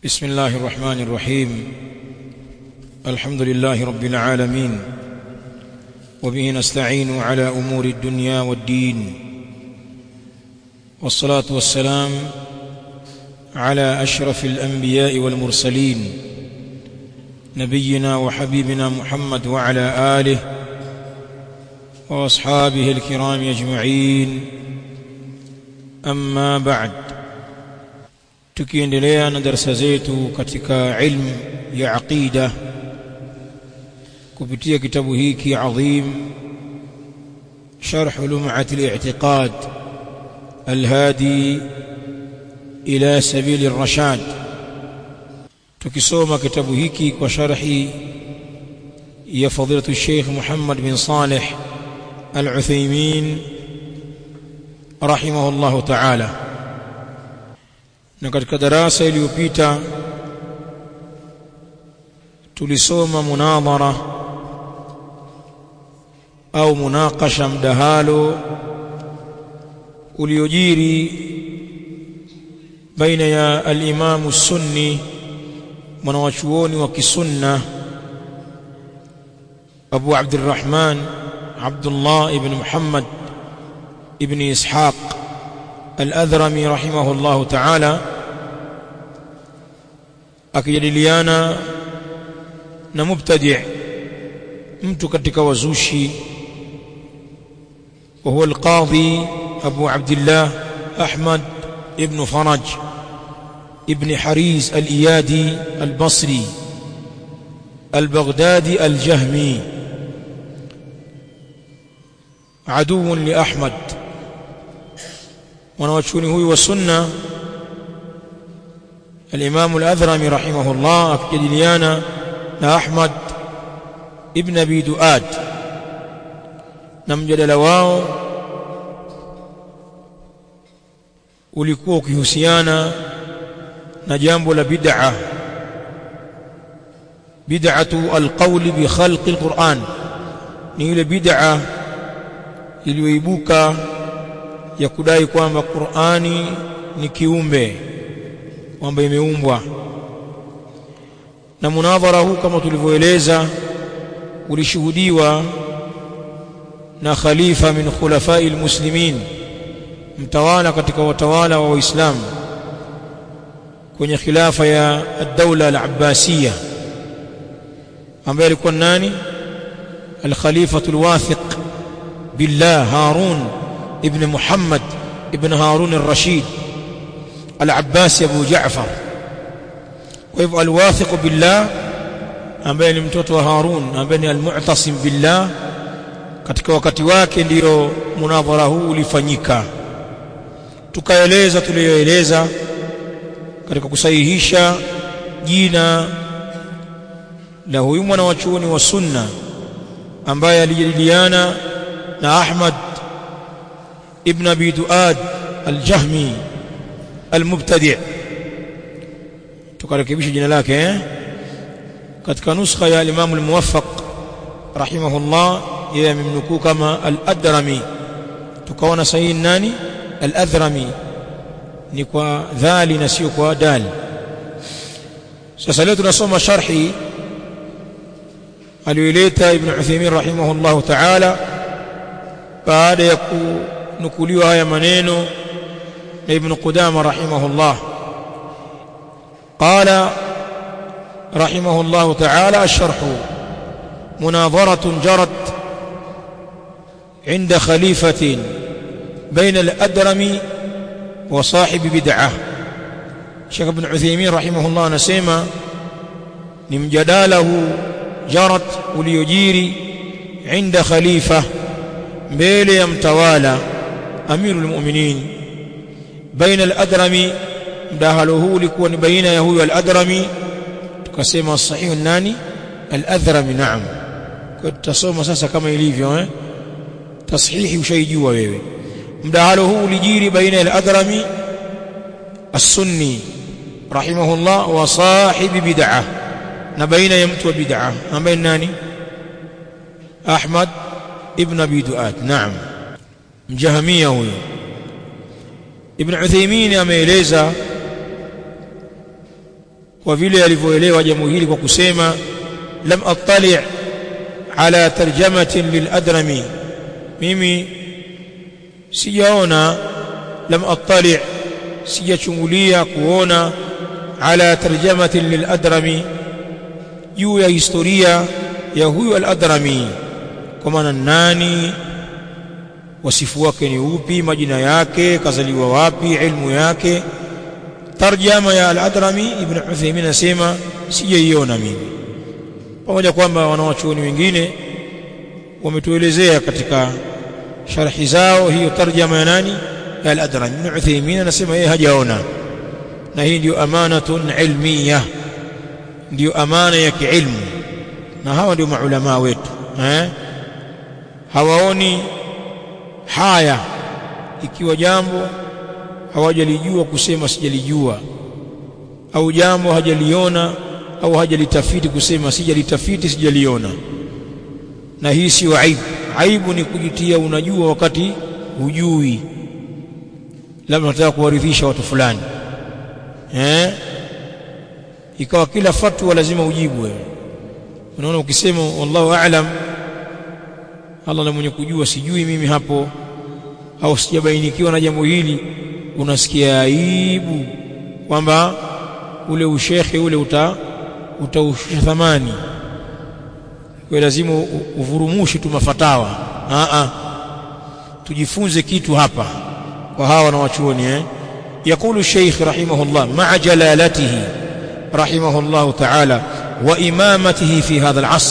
بسم الله الرحمن الرحيم الحمد لله رب العالمين وبه نستعين على امور الدنيا والدين والصلاه والسلام على اشرف الانبياء والمرسلين نبينا وحبيبنا محمد وعلى اله واصحابه الكرام اجمعين اما بعد tukiendelea na darasa zetu katika ilmu ya aqida kupitia kitabu hiki adhim sharh lum'at al-i'tiqad al-hadi ila sabil ar-rashad tukisoma kitabu hiki kwa sharhi ya fadilatu Sheikh Muhammad bin Saleh Al-Uthaymeen rahimahullahu ta'ala na katika darasa iliyopita tulisoma munadhara au munakasha mdahalo uliojiri baina ya al-Imam sunni mwanawachuoni wa kisunna Abu Abdurrahman Abdullah ibn Muhammad ibn Ishaq Al-Adhrami rahimahullahu ta'ala akijadiliana na mubtadi' mtu katika wazushi wa huwa al-qadhi Abu Abdullah Ahmad ibn Faraj ibn Haris al-Iyadi al-Basri al-Baghdadi al-Jahmi عدو لأحمد mwanawachuoni huyu wa sunna al-Imam al-Adhrami rahimahullah akijadiliana na Ahmad ibn Abi Duad na mjadala wao ulikuwa ukihusiana na jambo la bid'a bid'atu al-qawl bi khalqi al-Qur'an ni ile bid'a iliyoibuka ya kudai kwamba Qur'ani ni kiumbe kwamba imeumbwa na munadhara huu kama tulivyoeleza ulishuhudiwa na khalifa min khulafai almuslimin mtawala katika watawala wa waislamu kwenye khilafa ya ad-dawla al-abbasiyya ambaye alikuwa nani al-khalifatu al-wathiq billah harun ابن محمد ابن هارون الرشيد العباسي أبو جعفر ويبقى الواثق بالله ambaye ni mtoto wa Harun ambaye ni almu'tasim billah katika wakati wake ndiyo munadhara huu ulifanyika tukaeleza tuliyoeleza katika kusahihisha jina la huyu mwana wa chuoni wa sunna ambaye alijadiliana na Ahmad ابن ابي دؤاد الجهمي المبتدع tukarekebisha jina lake eh katika nuskha ya Imam al-Muwaffaq rahimahullah yeye amemnukuu kama al-Adrami tukaona sahihi nani al-Adrami ni kwa dhali na sio kwa dal sasa leo tunasoma sharhi aliyoileta Ibn Uthaymeen rahimahullah ta'ala baada ya ku nukuliwa haya maneno na Ibn Qudama rahimahullah qala rahimahullah ta'ala الشرح مناظرة جرت عند خليفة بين الأدرم وصاحب بدعة شيخ ابن عثيمين رحمه الله نسيما نمجداله جرت وليجيري عند خليفة mbele ya mtawala amirul mu'minin baina al-adrami mdahalo huu ulikuwa ni baina ya huyo al-adrami tukasema sahihu nani al-adrami naam kwa tutasoma sasa kama ilivyo eh tashihi ushaijua wewe mdahalo huu ulijiri baina al-adrami as-sunni rahimahullah wa sahibi bid'ah na baina ya mtu wa bid'ah ambaye nani Ahmad ابن ابي دؤاد نعم mjahamia huyo ibn Uthaymeen ameeleza kwa vile alivyoelewa jambo hili kwa kusema lam attali' ala tarjamatin liladrami mimi sijaona lam attali' sijachungulia kuona ala tarjamatin liladrami juu ya historia ya huyu al-adrami kwa maana nani wasifu wake ni upi majina yake kazaliwa wapi ilmu yake tarjama ya al-adrami ibn Uthaymeen anasema sijaiona mimi pamoja kwamba wanawachuoni wengine wametuelezea katika sharhi zao hiyo tarjama ya nani ya al-adrami ibn Uthaymeen anasema yeye hajaona na hii ndio amanatun ilmiyah ndio amana ya kiilmu na hawa ndio maulama wetu eh hawaoni haya ikiwa jambo hawajalijua kusema sijalijua au jambo hajaliona au hajalitafiti kusema sijalitafiti sijaliona na hii sio aibu aibu ni kujitia unajua wakati hujui labda unataka kuwaridhisha watu fulani eh ikawa kila fatwa lazima ujibu wewe unaona ukisema wallahu a'lam Allah na mwenye kujua sijui mimi hapo au sijabainikiwa na jambo hili unasikia aibu kwamba ule ushekhe ule uta utaushusha thamani kwa lazima uvurumushi tu mafatawa a a tujifunze kitu hapa kwa hawa na wachuoni eh يقول الشيخ رحمه الله مع جلالته رحمه الله تعالى وإمامته في هذا العصر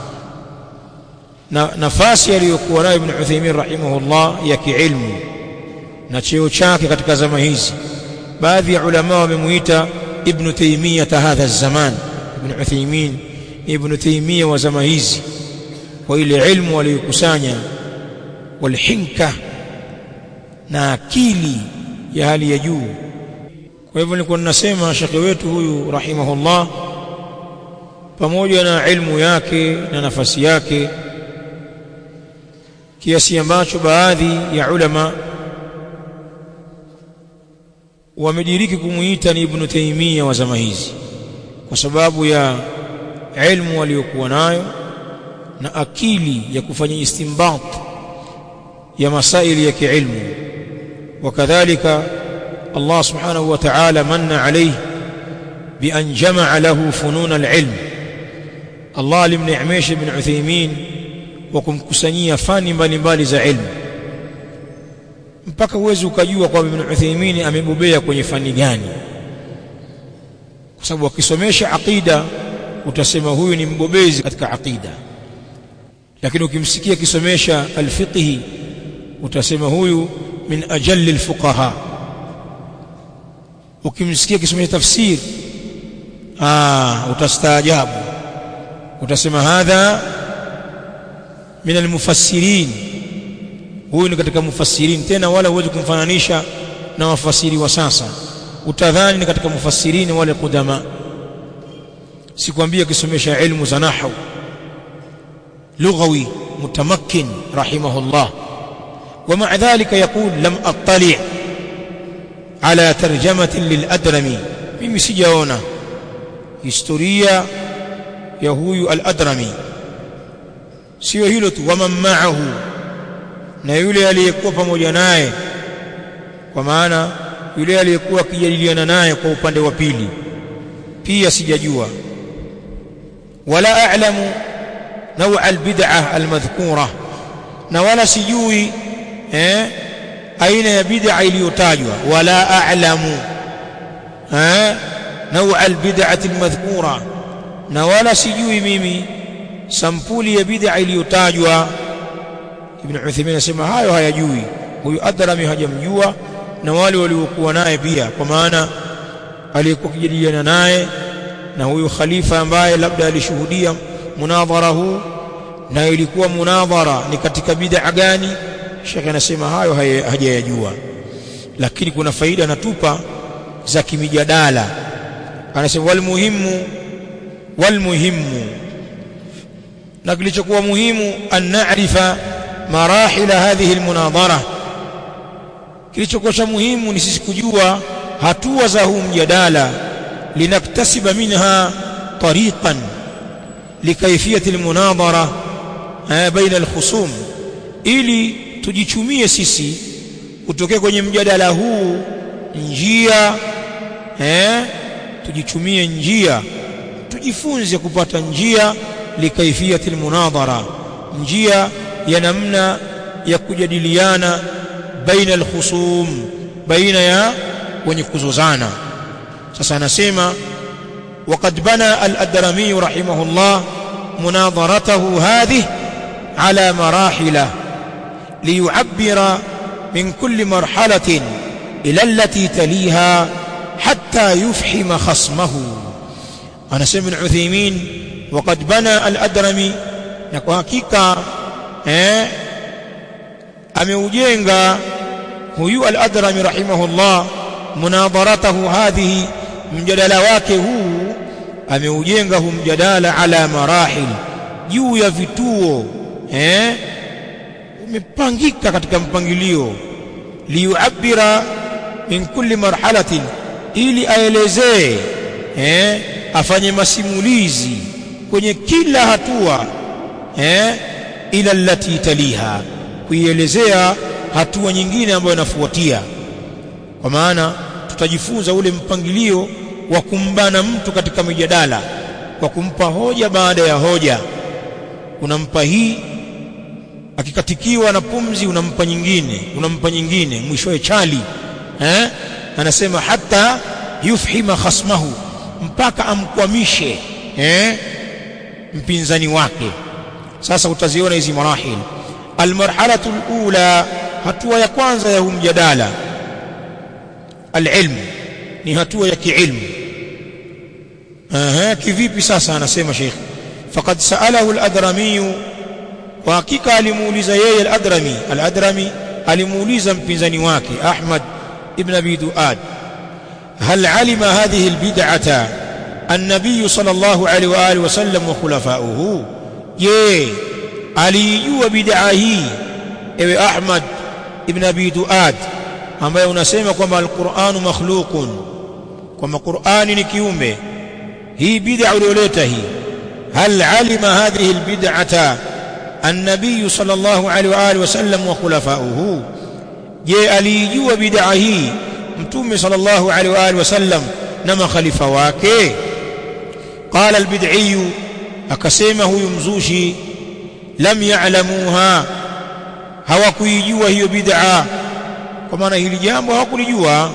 nafasi aliyokuwa nayo Ibn Uthaymeen rahimahullah ya kiilmu na cheo chake katika zama hizi baadhi ya ulama wamemuita Ibn Taymiyyah hadha zaman Ibn Uthaymeen Ibn Taymiyyah wa zama hizi kwa ile ilmu aliyokusanya walhinka na akili ya hali ya juu kwa hivyo nilikuwa ninasema shekhe wetu huyu rahimahullah pamoja na ilmu yake na nafasi yake kiasi ambacho baadhi ya ulama wamediriki kumuita ni Ibn Taymiyyah wa zama hizi kwa sababu ya ilmu aliyokuwa nayo na akili ya kufanya istinbat ya masaili ya kiilmu wakadhalika Allah subhanahu wa ta'ala manna alayhi bi an jama'a lahu funun al-ilm Allah alimneemesha Ibn Uthaymeen wa kumkusanyia fani mbalimbali za ilmu mpaka uweze ukajua kwamba Ibn Uthaymeen amebobea kwenye fani gani kwa sababu akisomesha aqida utasema huyu ni mbobezi katika aqida lakini ukimsikia akisomesha alfiqhi utasema huyu min ajalli alfuqaha ukimsikia akisomesha tafsir ah utastaajabu utasema hadha min almufassirin huyu ni katika mufassirin tena wala huwezi kumfananisha na wafasiri wa sasa utadhani ni katika mufassirin wale kudama sikwambia akisomesha ilmu za nahwu lughawi mutamakkin rahimahullah ومع ذلك يقول لم اطلع على ترجمه للادرمي mimi sijaona historia ya huyu al-adrami sio hilo tu waman ma'ahu na yule aliyekuwa pamoja naye kwa maana yule aliyekuwa akijadiliana naye kwa upande wa pili pia sijajua wala a'lamu nawa albid'ah almadhkura na wala sijui eh aina ya bid'a iliyotajwa wala a'lamu eh nawa albid'ah almadhkura na wala sijui mimi sampuli ya bid'a iliyotajwa Ibn Uthaymeen anasema hayo hayajui huyu Adrami hajamjua na wale waliokuwa naye pia kwa maana aliyekuwa kijadiliana naye na huyu khalifa ambaye labda alishuhudia munadhara huu na ilikuwa munadhara ni katika bid'a gani Sheikh anasema hayo hajayajua lakini kuna faida anatupa za kimijadala anasema wal muhimu wal muhimu na kilichokuwa muhimu an na'rifa marahila hadhihi almunadhara kilichokuwa cha muhimu ni sisi kujua hatua za huu mjadala لنكتسب منها طريقا لكيفية المناظرة بين الخصوم ili tujichumie sisi kutokea kwenye mjadala huu njia eh tujichumie njia tujifunze kupata njia likaifiyati almunadhara njia ya namna ya kujadiliana baina alkhusum baina ya wenye kuzozana sasa anasema وقد بنى الأدرمي رحمه الله مناظرته هذه على مراحل ليعبر من كل مرحلة إلى التي تليها حتى يفحم خصمه أنا سمع العثيمين وقد بنى الأدرمي نكو حقيقة eh, ameujenga huyu al-Adrami rahimahullah munadharatahu hadhihi mjadala wake huu ameujenga huu mjadala ala marahil juu ya vituo eh umepangika katika mpangilio liyuabira min kulli marhalatin ili aelezee eh afanye masimulizi kwenye kila hatua eh ila allati taliha kuielezea hatua nyingine ambayo inafuatia kwa maana tutajifunza ule mpangilio wa kumbana mtu katika mijadala kwa kumpa hoja baada ya hoja unampa hii akikatikiwa na pumzi unampa nyingine unampa nyingine mwishowe chali eh anasema hata yufhima khasmahu mpaka amkwamishe eh mpinzani wake sasa utaziona hizi marahil almarhalatu alula hatua ya kwanza ya humjadala alilm ni hatua ya kiilmu aha kivipi sasa anasema sheikh faqad saalahu aladrami kwa hakika alimuuliza yeye al-Adrami al-Adrami alimuuliza mpinzani wake Ahmad ibn Abi Duad هل علم هذه البدعة النبي صلى الله عليه وآله وسلم وخلفاؤه je alijua bid'a hii ewe Ahmad ibn Abi Duad ambaye unasema kwamba al-Qur'an makhluqun kwamba Qur'ani ni kiumbe hii bid'a ulioleta hii hal alima hadhihi al-bid'ata النبي صلى الله عليه واله وسلم وخلفاؤه je alijua bid'a hii mtume صلى الله عليه واله وسلم na makhalifa wake قال البدعي akasema huyu mzushi lam ya'lamuha hawakuijua hiyo bid'a kwa maana hili jambo hawakulijua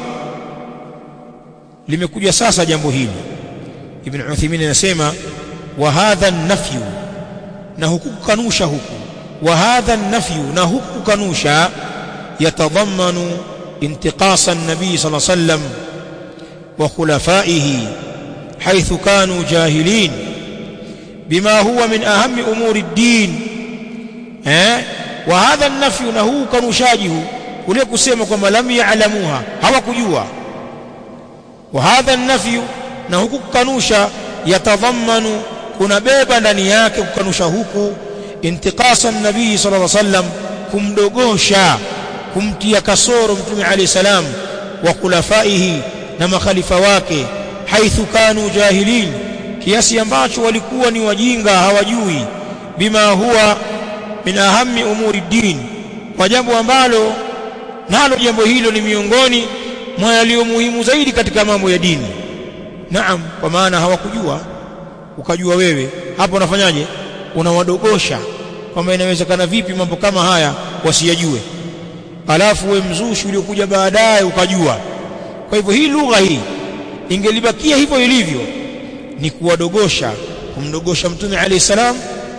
limekuja sasa jambo hili ibn Uthaymeen anasema wa hadha an-nafyu na huku kukanusha huku wa hadha an-nafyu na huku kukanusha yatadhammanu intiqasa an-nabi sallallahu alayhi wasallam wa khulafaihi haythu kanu jahilin bima huwa min ahammi umuri ad-din eh wa hadha an-nafyu na huku kanushaji huu kule kusema kwamba lam ya'lamuha hawakujua wa hadha an-nafyu na huku kukanusha yatadhammanu kunabeba ndani yake kukanusha huku intiqasa nabii sallallahu alaihi wasallam kumdogosha kumtia kasoro mtume alayhi salam wa khulafaihi na makhalifa wake haithu kanu jahilin kiasi ambacho walikuwa ni wajinga hawajui bima huwa min ahammi umuri din kwa jambo ambalo nalo jambo hilo ni miongoni mwa yaliyo muhimu zaidi katika mambo ya dini naam kwa maana hawakujua ukajua wewe hapo unafanyaje unawadogosha kwamba inawezekana vipi mambo kama haya wasiyajue alafu we mzushi uliokuja baadaye ukajua kwa hivyo hii lugha hii ingelibakia hivyo ilivyo ni kuwadogosha kumdogosha mtume alayhi salam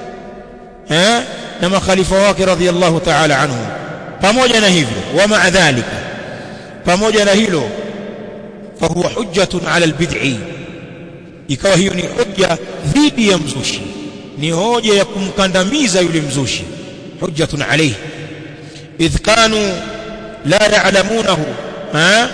eh na makhalifa wake radhiallahu ta'ala anhu pamoja na hivyo wa ma'a dhalika pamoja na hilo fahuwa hujjatun ala albid'i ikawa hiyo ni hoja dhidi ya mzushi ni hoja ya kumkandamiza yule mzushi hujjatun alayhi idh kanu la ya'lamunahu ha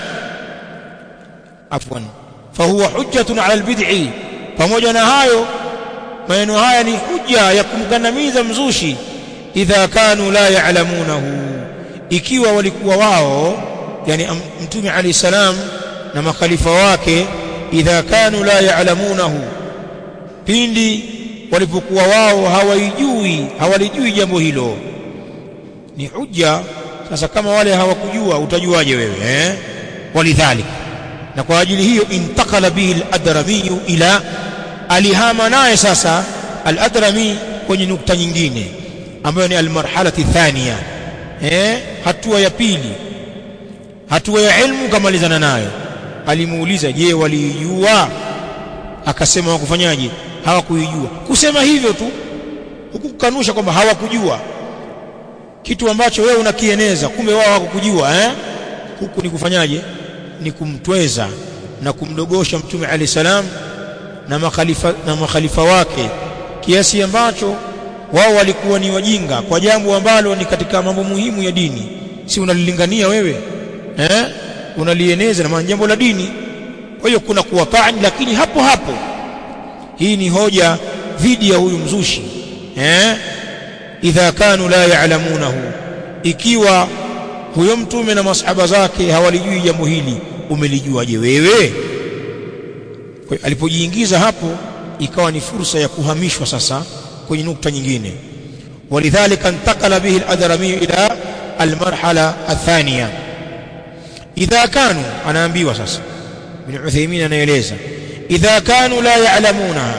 afwan fahuwa hujjatun ala albid'i pamoja na hayo maneno haya ni hujja ya kumkandamiza mzushi idha kanu la ya'lamunahu ikiwa walikuwa wao yani mtume alayhi salam na makhalifa wake idha kanu la ya'lamunahu pindi walipokuwa wao hawaijui hawalijui jambo hilo ni hujja sasa kama wale hawakujua utajuaje wewe eh walidhalik na kwa ajili hiyo intakala bihi al-adrami ila alihama naye sasa al-adrami kwenye nukta nyingine ambayo ni al-marhalati thania eh hatua ya pili hatua ya ilmu kamalizana nayo alimuuliza je walijua akasema wakufanyaje hawakuijua kusema hivyo tu huku kukanusha kwamba hawakujua kitu ambacho wewe unakieneza kumbe wao hawakujua eh huku ni kufanyaje ni kumtweza na kumdogosha mtume ali salam na makhalifa na makhalifa wake kiasi ambacho wao walikuwa ni wajinga kwa jambo ambalo ni katika mambo muhimu ya dini si unalilingania wewe eh unalieneza na maana jambo la dini kwa hiyo kuna kuwatani lakini hapo hapo hii ni hoja dhidi ya huyu mzushi eh idha kanu la ya'lamunahu ikiwa huyo mtume na masahaba zake hawalijui jambo hili umelijuaje wewe kwa alipojiingiza hapo ikawa ni fursa ya kuhamishwa sasa kwenye nukta nyingine walidhalika intakala bihi al-adrami ila al-marhala athaniya idha kanu anaambiwa sasa bin Uthaymeen anaeleza idha kanu la ya'lamunaha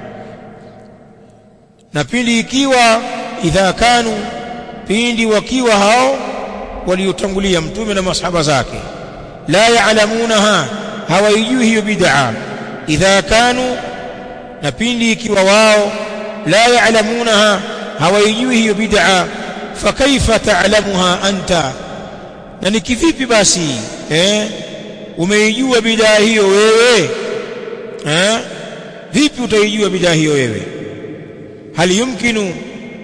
na pindi ikiwa idha kanu pindi wakiwa hao waliotangulia mtume na masahaba zake la ya'lamunaha hawaijui hiyo bid'a idha kanu na pindi ikiwa wao la ya'lamunaha hawaijui hiyo bid'a fakaifa ta'lamuha anta na ni kivipi basi eh umeijua bid'a hiyo wewe eh vipi utaijua bid'a hiyo wewe hal yumkinu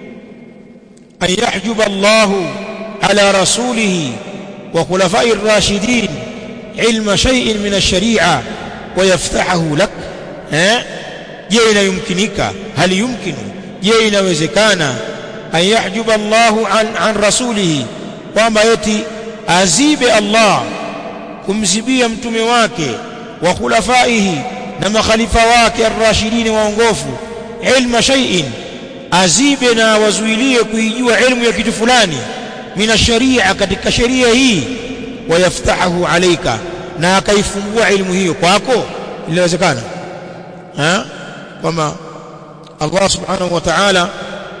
an yahjuba Allah ala rasulihi wa khulafa'i ar-rashidin ilma shay'in min ash-shari'a wa yaftahahu lak eh je inayumkinika hal yumkinu je inawezekana an yahjuba Allah an, an rasulihi kwamba eti azibe Allah kumzibia mtume wake wa khulafaihi na makhalifa wake ar-rashidin waongofu ilma shay'in azibe na wazuilie kuijua ilmu ya kitu fulani mina sharia katika sheria hii wayaftahu alaika na akaifungua ilmu hiyo kwako inawezekana ha kwamba Allah subhanahu wa ta'ala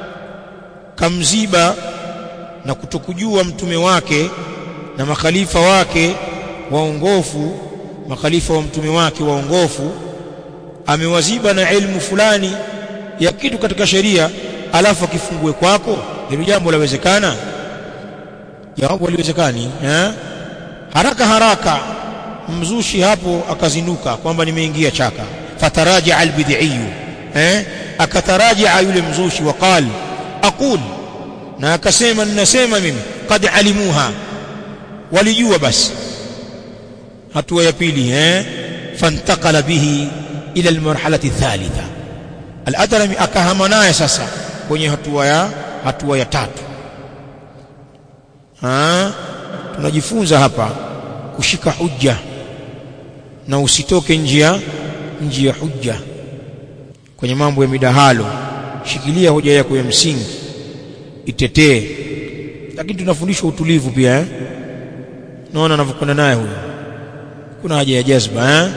kamziba na kutokujua mtume wake na makhalifa wake waongofu makhalifa wa mtume wake waongofu amewaziba na ilmu fulani ya kitu katika sheria alafu akifungue kwako hilo jambo lawezekana jawabu haliwezekani eh haraka haraka mzushi hapo akazinuka kwamba nimeingia chaka fataraja albid'i eh akataraja yule mzushi waqal aqul na akasema ninasema mimi qad alimuha walijua basi hatua ya pili eh fantakala bihi ila almarhalati thalitha al-adrami akahama naye sasa kwenye hatua ya hatua ya tatu ha tunajifunza hapa kushika hujja na usitoke njia njia hujja kwenye mambo ya midahalo shikilia hoja yako ya msingi itetee lakini tunafundishwa utulivu pia eh naona anavyokwenda naye huyo kuna haja ya jazba eh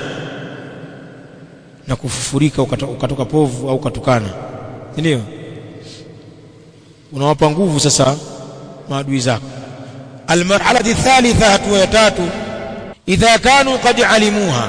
na kufufurika ukatoka, ukatoka povu au ukatukana ndio unawapa nguvu sasa maadui zako almarhalati thalitha hatua ya tatu idha kanu qad alimuha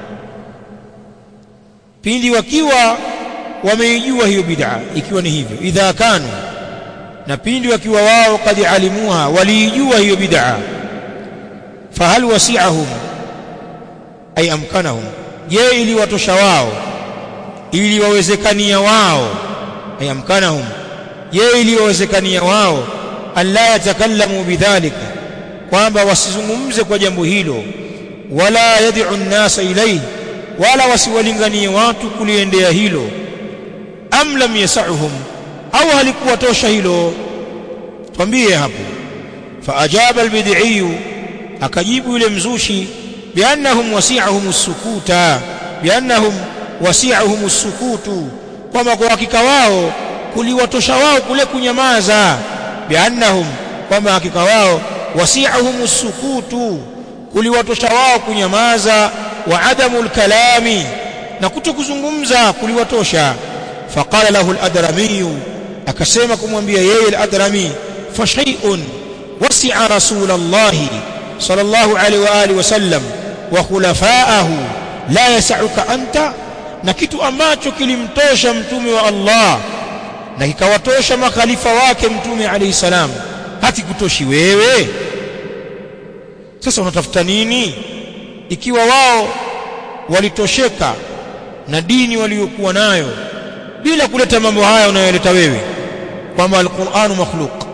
pindi wakiwa wameijua hiyo bid'a ikiwa ni hivyo idha kanu na pindi wakiwa wao qad alimuha waliijua hiyo bid'a fahal wasi'ahum ay amkanahum je ili watosha wao ili wawezekania wao ay amkanahum je ili wawezekania wao alla yatakallamu bidhalika kwamba wasizungumze kwa jambo hilo wala yad'u an-nasa ilayhi wala wasiwalinganie watu kuliendea hilo am lam yas'uhum au halikuwa tosha hilo twambie hapo faajaba albid'i akajibu yule mzushi biannahum wasi'ahum as-sukuta biannahum wasi'ahum as-sukutu kwamba kwa hakika wao kuliwatosha wao kule kunyamaza biannahum kwamba hakika wao wasi'ahum as-sukutu kuliwatosha wao kunyamaza wa adamu kalami na kutokuzungumza kuliwatosha faqala lahu al-adrami akasema kumwambia yeye al-adrami fa shay'un wasi'a rasulullah sallallahu alaihi wa alihi wasallam wa khulafa'ahu la yas'uka anta na kitu ambacho kilimtosha mtume wa Allah na kikawatosha makhalifa wake mtume alayhi salam hakikutoshi wewe sasa unatafuta nini ikiwa wao walitosheka na dini waliokuwa nayo bila kuleta mambo haya unayoleta wewe kwamba alquranu makhluq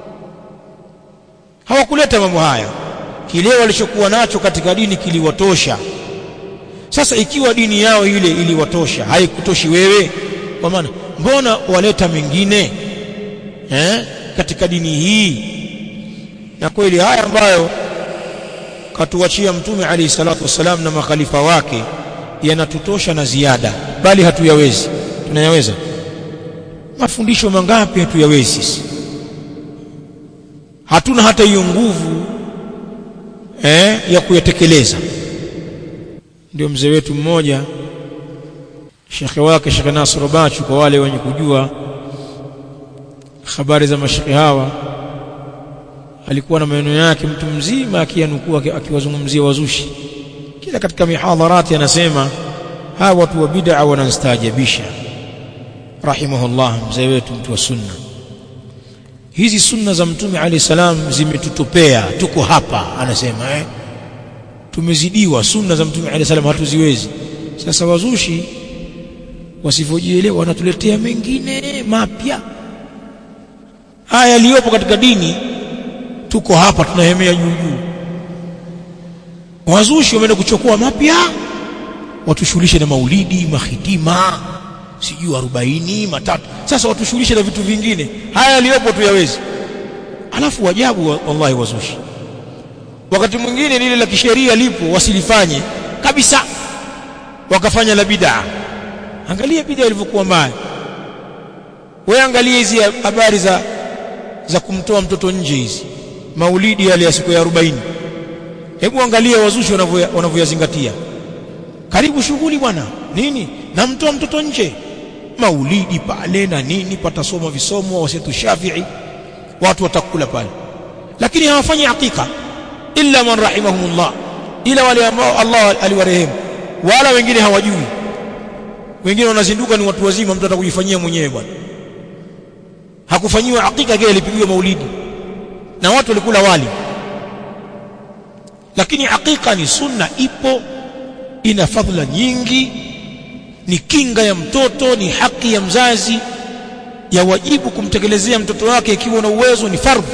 hawakuleta mambo haya kile walichokuwa nacho katika dini kiliwatosha sasa ikiwa dini yao ile iliwatosha haikutoshi wewe kwa maana mbona waleta mengine eh katika dini hii na kweli haya ambayo katuachia mtume alayhi salatu wasalam na makhalifa wake yanatutosha na ziada bali hatuyawezi tunayaweza mafundisho mangapi hatuyawezi sisi hatuna hata hiyo nguvu eh, ya kuyatekeleza ndio mzee wetu mmoja shekhe wake Sheikh Nasr Bachu kwa wale wenye kujua habari za mashekhe hawa alikuwa na maneno yake mtu mzima akiyanukua akiwazungumzia wazushi kila katika mihadharati anasema hawa watu wa bid'a wanastaajabisha rahimahullah mzee wetu mtu wa sunna hizi sunna za mtume alayhi salam zimetutopea tuko hapa anasema eh tumezidiwa sunna za mtume alayhi salam hatuziwezi sasa wazushi wasivyojielewa wanatuletea mengine mapya haya yaliyopo katika dini tuko hapa tunahemea juu juu wazushi wameenda kuchukua mapya watushughulishe na maulidi mahitima sijui arobaini matatu sasa watushughulishe na vitu vingine haya yaliyopo tuyawezi alafu wajabu wallahi wazushi wakati mwingine lile la kisheria lipo wasilifanye kabisa wakafanya la bid'a angalia bid'a ilivyokuwa mbaya wewe angalia hizi habari za za kumtoa mtoto nje hizi maulidi yale ya siku ya 40 hebu angalia wazushi wanavyoyazingatia karibu shughuli bwana nini namtoa mtoto nje maulidi pale na nini patasoma visomo wasetu shafii watu watakula pale lakini hawafanyi hakika illa man rahimahumullah ila wale ambao Allah aliwarehemu wala wengine hawajui wengine wanazinduka ni watu wazima mtu atakujifanyia mwenyewe bwana hakufanyiwa hakika kile ilipigiwa maulidi na watu walikula wali lakini hakika ni sunna ipo ina fadhila nyingi ni kinga ya mtoto ni haki ya mzazi ya wajibu kumtekelezea mtoto wake ikiwa na uwezo ni fardhu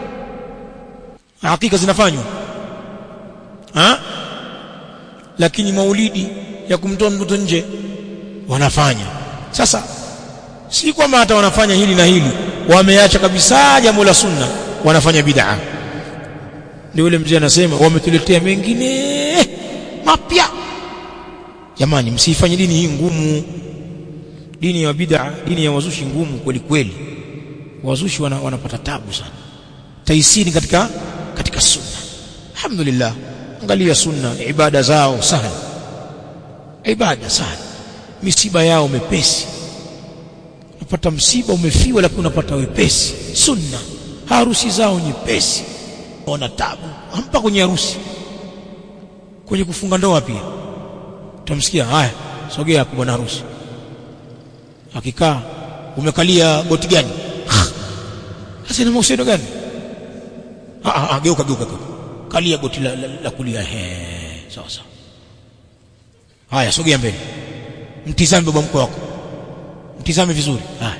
hakika zinafanywa ha? lakini maulidi ya kumtoa mtoto nje wanafanya sasa si kwamba hata wanafanya hili na hili wameacha kabisa jambo la sunna wanafanya bid'a ndio yule mzee anasema wametuletea mengine mapya jamani msifanye dini hii ngumu dini ya bid'a dini ya wazushi ngumu kweli kweli wazushi wana, wanapata tabu sana taisiri katika katika sunna alhamdulillah angalia sunna ibada zao sana ibada sana misiba yao mepesi unapata msiba umefiwa lakini unapata wepesi sunna harusi zao nyepesi wana tabu hampa kwenye harusi kwenye kufunga ndoa pia utamsikia haya sogea hapo bwana harusi akikaa umekalia goti gani sasa ina mahusiano gani ah ah geuka geuka geuka kalia goti la, la, la kulia he sawa sawa haya sogea mbele mtizame baba mkwe wako mtizame vizuri haya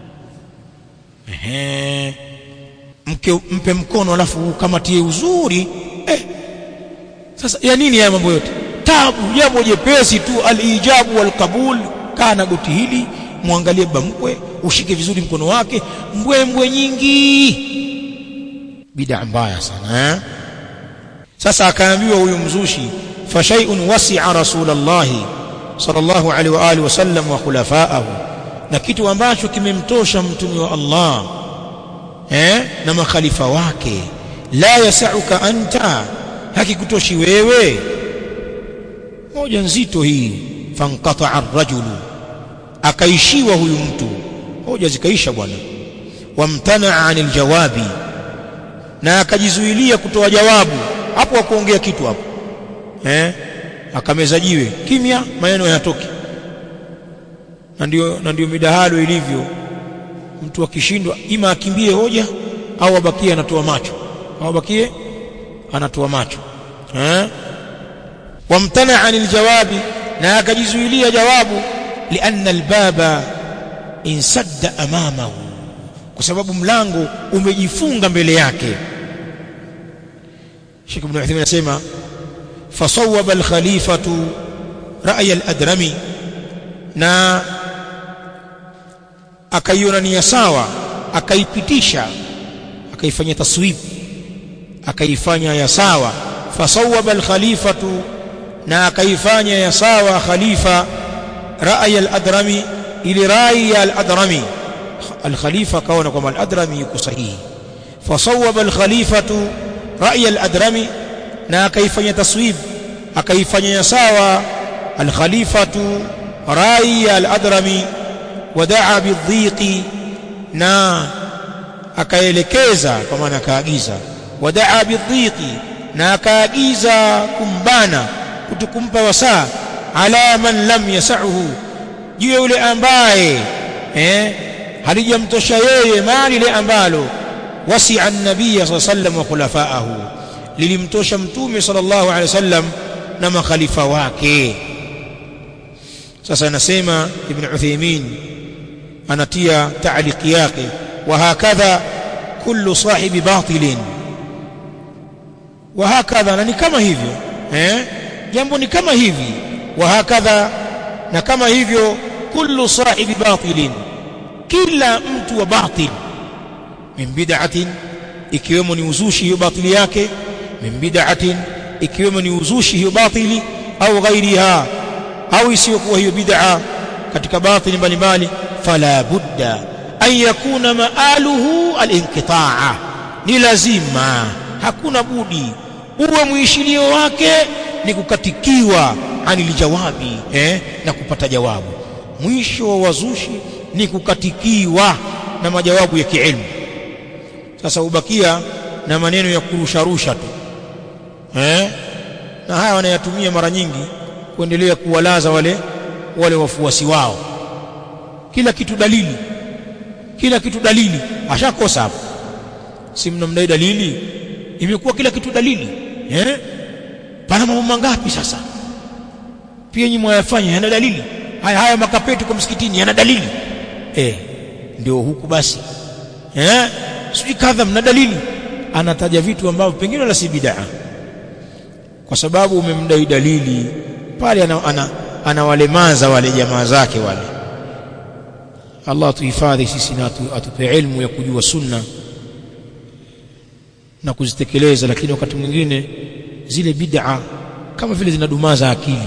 ehe mke mpe mkono alafu ukamatie uzuri eh sasa ya nini haya mambo yote tabu jambo jepesi tu alijabu walqabul kana goti hili muangalie baba mkwe ushike vizuri mkono wake mbwembwe nyingi bid'a mbaya sana eh? sasa akaambiwa huyu mzushi fa shay'un wasi'a rasulullah sallallahu alaihi wa alihi wasallam wa khulafaahu na kitu ambacho kimemtosha mtume wa Allah eh na makhalifa wake la yasauka anta hakikutoshi wewe moja nzito hii fanqata ar-rajulu akaishiwa huyu mtu hoja zikaisha bwana wamtanaa anil jawabi na akajizuilia kutoa jawabu hapo hakuongea kitu hapo eh akameza jiwe kimya maneno hayatoki na ndio na ndio midahalo ilivyo mtu akishindwa ima akimbie hoja au abakie anatoa macho au abakie anatoa macho eh wamtana anil jawabi na akajizuilia jawabu lianna albaba insadda amamahu kwa sababu mlango umejifunga mbele yake Sheikh Ibn Uthaymeen anasema fasawwaba al-khalifatu ra'y al-adrami na akaiona nia sawa akaipitisha akaifanya taswib akaifanya ya sawa fasawwaba al-khalifatu na akaifanya ya sawa khalifa ra'y al-adrami ili rai ya al-adrami al-khalifa kaona kwamba al-adrami yuko sahihi fasawwaba al-khalifatu rai al-adrami na akaifanya taswib akaifanya sawa al-khalifatu rai al-adrami wadaa bidhiqi na akaelekeza kwa maana akaagiza wadaa bidhiqi na akaagiza kumbana kutukumpa wasaa ala man lam yasahu juu yule ambaye eh halijamtosha yeye mali ile ambalo wasi'a an-nabiy sallallahu alayhi wasallam wa khulafa'ahu lilimtosha mtume sallallahu alayhi wasallam na makhalifa wake sasa anasema ibn Uthaymeen anatia ta'liq yake wa hakadha kullu sahibi batilin wa hakadha na ni kama hivyo eh jambo ni kama hivi wa hakadha na kama hivyo kullu sahibi batilin kila mtu wa batil min bid'atin ikiwemo ni uzushi hiyo batili yake min bid'atin ikiwemo ni uzushi hiyo batili au ghairiha au isiyokuwa hiyo bid'a katika batili mbalimbali fala budda an yakuna maaluhu alinqitaa ni lazima hakuna budi uwe mwishilio wake ni kukatikiwa anil jawabi eh, na kupata jawabu mwisho wa wazushi ni kukatikiwa na majawabu ya kiilmu sasa ubakia na maneno ya kurusharusha tu eh? na haya wanayatumia mara nyingi kuendelea kuwalaza wale wale wafuasi wao kila kitu dalili kila kitu dalili ashakosa hapo si mnamdai dalili imekuwa kila kitu dalili eh pana mambo mangapi sasa pia nyinyi mwayafanya yana dalili haya haya makapeti kwa msikitini yana dalili eh ndio huku basi eh sijui kadha mna dalili anataja vitu ambavyo pengine wala si bid'a kwa sababu umemdai dalili pale ana, ana, anawalemaza wale jamaa zake wale Allah tuhifadhi sisi na atupe ilmu ya kujua sunna na kuzitekeleza lakini wakati mwingine zile bid'a kama vile zinadumaza akili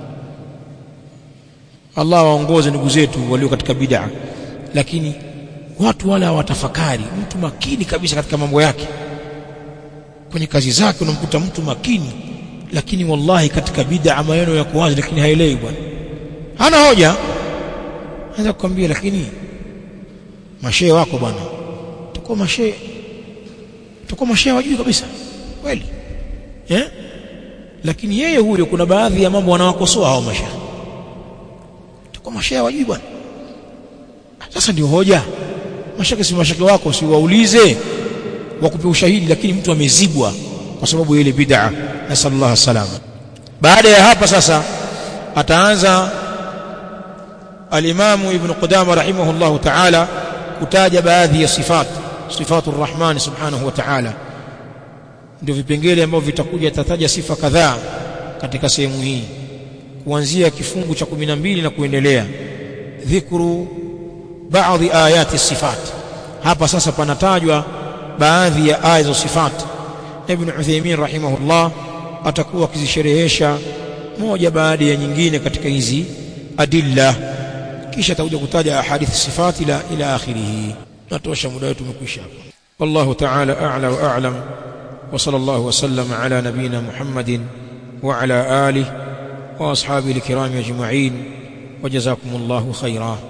Allah waongoze ndugu zetu walio katika bid'a lakini watu wala hawatafakari mtu makini kabisa katika mambo yake kwenye kazi zake unamkuta mtu makini lakini wallahi katika bid'a maneno yako wazi lakini haelewi bwana hana hoja anaweza kukwambia lakini mashehe wako bwana tuko mashehe tuko mashehe wajui kabisa kweli eh lakini yeye huyo kuna baadhi ya mambo wanawakosoa hao mashehe tuko mashehe wajui bwana sasa ndio hoja mashaka si mashaka wako si waulize wakupe ushahidi lakini mtu amezibwa kwa sababu ile bid'a na sallallahu salama baada ya hapa sasa ataanza al-Imam Ibn Qudama rahimahullahu ta'ala kutaja baadhi ya sifat sifatu rahman subhanahu wa ta'ala ndio vipengele ambavyo vitakuja tataja sifa kadhaa katika sehemu hii kuanzia kifungu cha 12 na kuendelea dhikru baadhi ayati sifat hapa sasa panatajwa baadhi ya aya za sifat ibn Uthaymeen rahimahullah atakuwa akizisherehesha moja baada ya nyingine katika hizi adilla kisha atakuja kutaja ahadith sifati ila ila akhirih natosha muda wetu umekwisha hapa wallahu ta'ala a'la wa a'lam wa sallallahu wa sallama ala nabina muhammadin wa ala alihi wa ashabihi alkiram ajma'in wa jazakumullahu khairan